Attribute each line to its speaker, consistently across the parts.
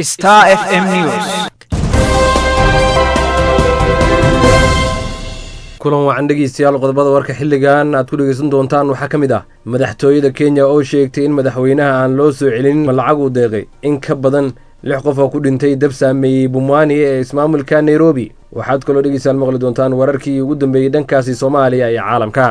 Speaker 1: Star FM News.
Speaker 2: kulan wacan dhegeystayaal qodobada warka xilligan aad ku dhegeysan doontaan waxaa ka mid ah madaxtooyada kenya oo sheegtay in madaxweynaha aan loo soo celin lacag uu deeqay in ka badan lix qof oo ku dhintay dab saameeyey bumwani ee ismaamulka nairobi waxaad kaloo dhegeystayaal maqli doontaan wararkii ugu dambeeyey dhankaasi soomaaliya iyo caalamka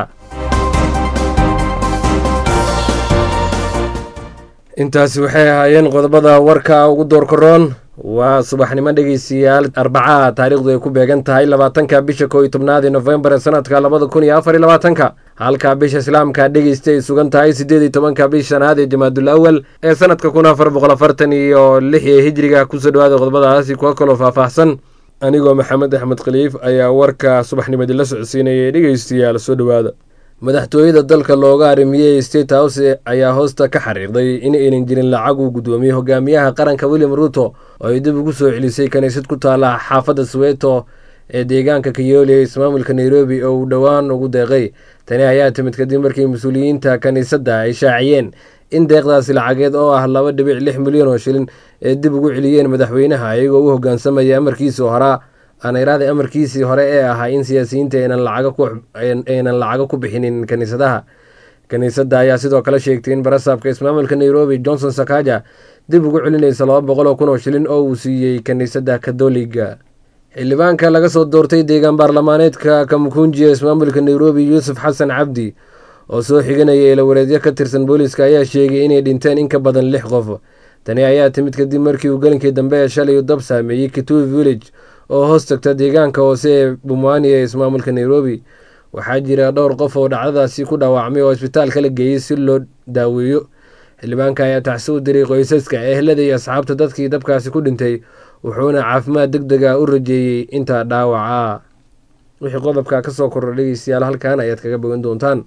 Speaker 2: intaasi waxay ahaayeen qodobada warka ugu doorkaroon waa subaxnimo dhegeystayaal arbacaha taariikhdu ay ku beegan tahay labaatanka bisha koo iyo tobnaad ee nofembar ee sanadka labada kun iyo afar iyo labaatanka halka bisha islaamka dhegeysta ay sugan tahay siddeed iyo tobanka bish shanaad ee jamaadul awal ee sanadka kun afar boqol afartan iyo lix ee hijriga kusoo dhawaada qodobadaasi kuwa kaloo faahfaahsan anigoo maxamed axmed khaliif ayaa warka subaxnimadii la socodsiinayay dhegeystayaal soo dhowaada madaxtooyada dalka looga arrimiyey state house ayaa hoosta ka xariiqday in aynan jirin lacag uu guddoomiyey hogaamiyaha qaranka william ruuto oo ay dib ugu soo celisay kaniisad ku taala xaafadda soweto ee deegaanka kayooli ee ismaamulka nairobi oo uu dhowaan ugu deeqay tani ayaa timid kadib markii mas-uuliyiinta kiniisadda ay shaaciyeen in deeqdaasi lacageed oo ah laba dhibic lix milyan oo shilin ee dib ugu celiyeen madaxweynaha iyagoo u hoggaansamaya amarkiisii horaa aaniraada amarkiisii hore ee ahaa in siyaasiyiinta aynan lacago ku bixinin kaniisadaha kiniisadda ayaa sidoo kale sheegtay in barasaabka ismaamulka nairobi johnson sakaja dib ugu celinaysa laba boqol oo kun oo shilin oo uu siiyey kiniisadda katoliga xildhibaanka laga soo doortay deegaan baarlamaaneedka kamukunji ee ismaamulka nairobi yuusuf xasan cabdi oo soo xiganaya ilawareedyo ka tirsan booliiska ayaa sheegay inay dhinteen in ka badan lix qof tani ayaa timid kadib markii uu gelinkii dambe ee shalay u dab saameeyey kitui village oo hoos tagta deegaanka hoose ee bumwani ee ismaamulka nairobi waxaa jira dhowr qof oo dhacdadaasi ku dhaawacmay oo isbitaalka la geeyey si loo daaweeyo xildhibaanka ayaa tacsi u diray qoysaska ehlada iyo asxaabta dadkii dabkaasi ku dhintay wuxuuna caafimaad deg deg a u rajeeyey intaa dhaawaca wixii qodobka kasoo korra dhegeystayaal halkan ayaad kaga bogan doontaan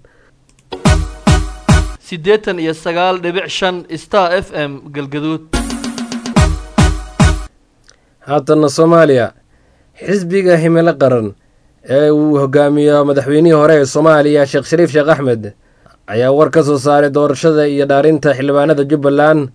Speaker 3: siddeetan iyo sagaal dhibic shan star f m galgaduud
Speaker 2: haatanna soomaaliya xisbiga himilo qaran ee uu hogaamiyo madaxweynihii hore ee soomaaliya sheekh shariif sheekh axmed ayaa war ka soo saaray doorashada iyo dhaarinta xildhibaanada jubbaland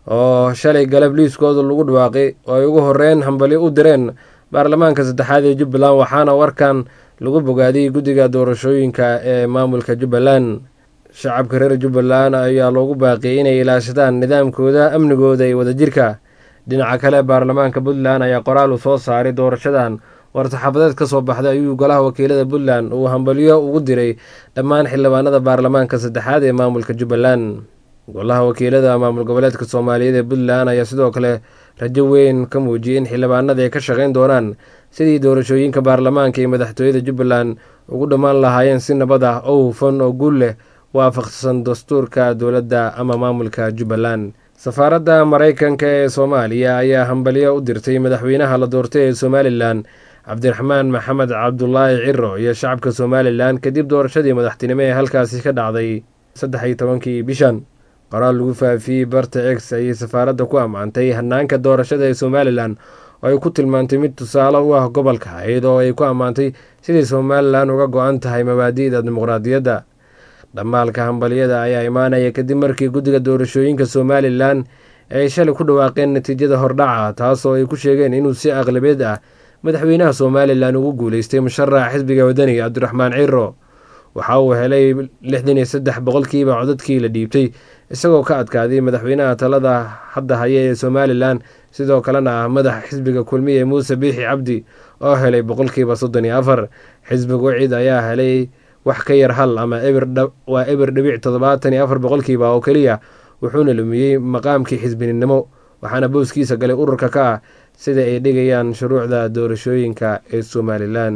Speaker 2: oo shalay galab liiskooda lagu dhawaaqay oo ay ugu horeyn hambali u direen baarlamaanka saddexaad ee jubbaland waxaana warkan lagu bogaadiyey guddiga doorashooyinka ee maamulka jubbaland shacabka reer jubbaland ayaa loogu baaqiyay inay ilaashadaan nidaamkooda amnigooda iyo wadajirka dhinaca kale baarlamaanka puntland ayaa qoraal uu soo saaray doorashadan war-saxaafadeed ka soo baxday ayuu golaha wakiilada puntland uu hambalyo ugu diray dhammaan xildhibaanada baarlamaanka saddexaad ee maamulka jubbaland golaha wakiilada maamul goboleedka soomaaliyeed ee puntland ayaa sidoo kale rajo weyn ka muujiyey in xildhibaanada ay ka shaqayn doonaan sidii doorashooyinka baarlamaanka iyo madaxtooyada jubbaland ugu dhammaan lahaayeen si nabad ah oo hufan oo guul leh waafaqsan dastuurka dowladda ama maamulka jubbaland safaaradda maraykanka ee soomaaliya ayaa hambalyo u dirtay madaxweynaha la doortay ee somalilan cabdiraxmaan maxamed cabdulaahi ciro iyo shacabka somalilan kadib doorashadii madaxtinimo ee halkaasi ka dhacday saddex iyo tobankii bishan qoraal lagu faafiyey barta ex ayay safaaradda ku ammaantay hanaanka doorashada ee somalilan oo ay ku tilmaantay mid tusaale u ah gobolka iyadoo ay ku ammaantay sidai somalilan uga go-an tahay mabaadi'da dimuqraadiyadda dhammaalka hambalyada ayaa imaanaya kadib markii guddiga doorashooyinka somalilan ay shalay ku dhawaaqeen natiijada hordhaca taasoo ay ku sheegeen inuu si aqlabeed ah madaxweynaha somalilan ugu guuleystay musharaxa xisbiga wadaniga cabdiraxmaan ciro waxa uu helay lixdan iyo saddex boqolkiiba codadkii la dhiibtay isagoo ka adkaaday madaxweynaha talada hadda haya ee somalilan sidoo kalena ah madaxa xisbiga kulmiye muuse biixi cabdi oo helay boqolkiiba soddon iyo afar xisbiga wacid ayaa helay wax ka yar hal ama waa eber dhibic toddobaatan iyo afar boqolkiiba oo keliya wuxuuna lumiyey maqaamkii xisbininimo waxaana booskiisa galay ururka ka ah sida ay dhigayaan shuruucda doorashooyinka ee somalilan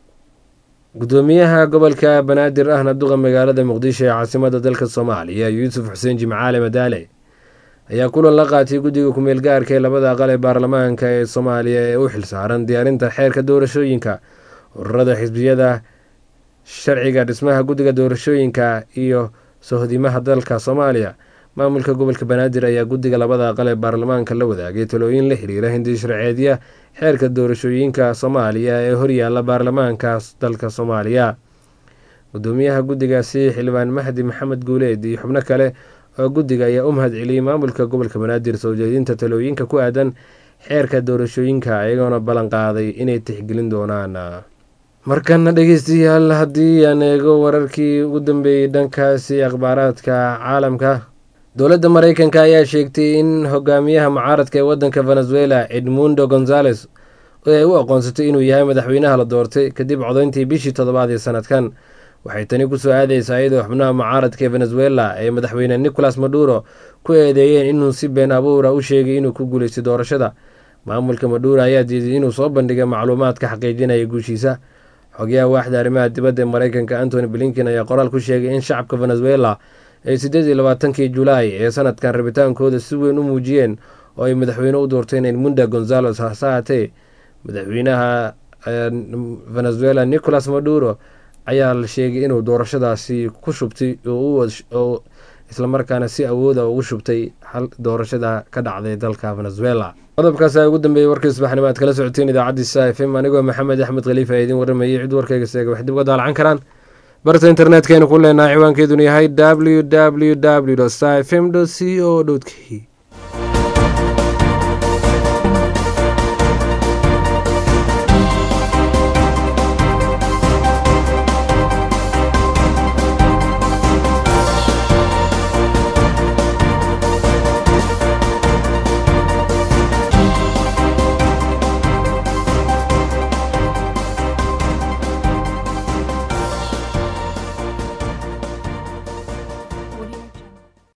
Speaker 2: gudoomiyaha gobolka banaadir ahna duqa magaalada muqdisho ee caasimada dalka soomaaliya yuusuf xuseen jimcaale madaale ayaa kulan la qaatay guddiga kumeel gaarka ee labada aqal ee baarlamaanka ee soomaaliya ee u xilsaaran diyaarinta xeerka doorashooyinka ururada xisbiyada sharciga dhismaha guddiga doorashooyinka iyo sohdimaha dalka soomaaliya maamulka gobolka banaadir ayaa guddiga labada aqal ee baarlamaanka la wadaagay talooyin la xiriira hindi sharceedya xeerka doorashooyinka soomaaliya ee horyaala baarlamaanka dalka soomaaliya gudoomiyaha guddigaasi xildhibaan mahdi maxamed guuleed iyo xubno kale oo guddiga ayaa u mahad celiyey maamulka gobolka banaadir soo jeedinta talooyinka ku aadan xeerka doorashooyinka iyagoona ballan qaaday inay tixgelin doonaan markana dhegeystayaal haddii aan eego wararkii ugu dambeeyey dhankaasi akhbaaraadka caalamka dowladda mareykanka ayaa sheegtay in hogaamiyaha mucaaradka ee wadanka venezuela edmundo gonzales ay u aqoonsatay inuu yahay madaxweynaha la doortay kadib codayntii bishii toddobaad ee sanadkan waxay tani kusoo aadeysaa iyadoo xubnaha mucaaradka ee venezuela ee madaxweyne nicolas maduro ku eedeeyeen inuu si been abuura u sheegay inuu ku guuleystay doorashada maamulka maduro ayaa diiday inuu soo bandhigay macluumaadka xaqiijinaya guushiisa xogyaha waaxda arrimaha dibadda ee mareykanka antony blinken ayaa qoraal ku sheegay in shacabka venezuela ay siddeed iyo labaatankii julaay ee sanadkan rabitaankooda si weyn u muujiyeen oo ay madaxweyne u doorteen edmunda gonzales hase haatee madaxweynaha venezuela nicolas maduro ayaa la sheegay inuu doorashadaasi ku shubtay oo islamarkaana si awooda ugu shubtay doorashada ka dhacday dalka venezuela qodobkaas ayaa ugu dambeeyey warkii subaxnimo aad kala socoteen idaacaddiisa f m anigoo maxamed axmed khaliif a idin warramayay cid warkayga seega wax dib uga daalacan karaan barta internetkaynu ku leenahay ciwaankeeduna yahay w w w f m c o k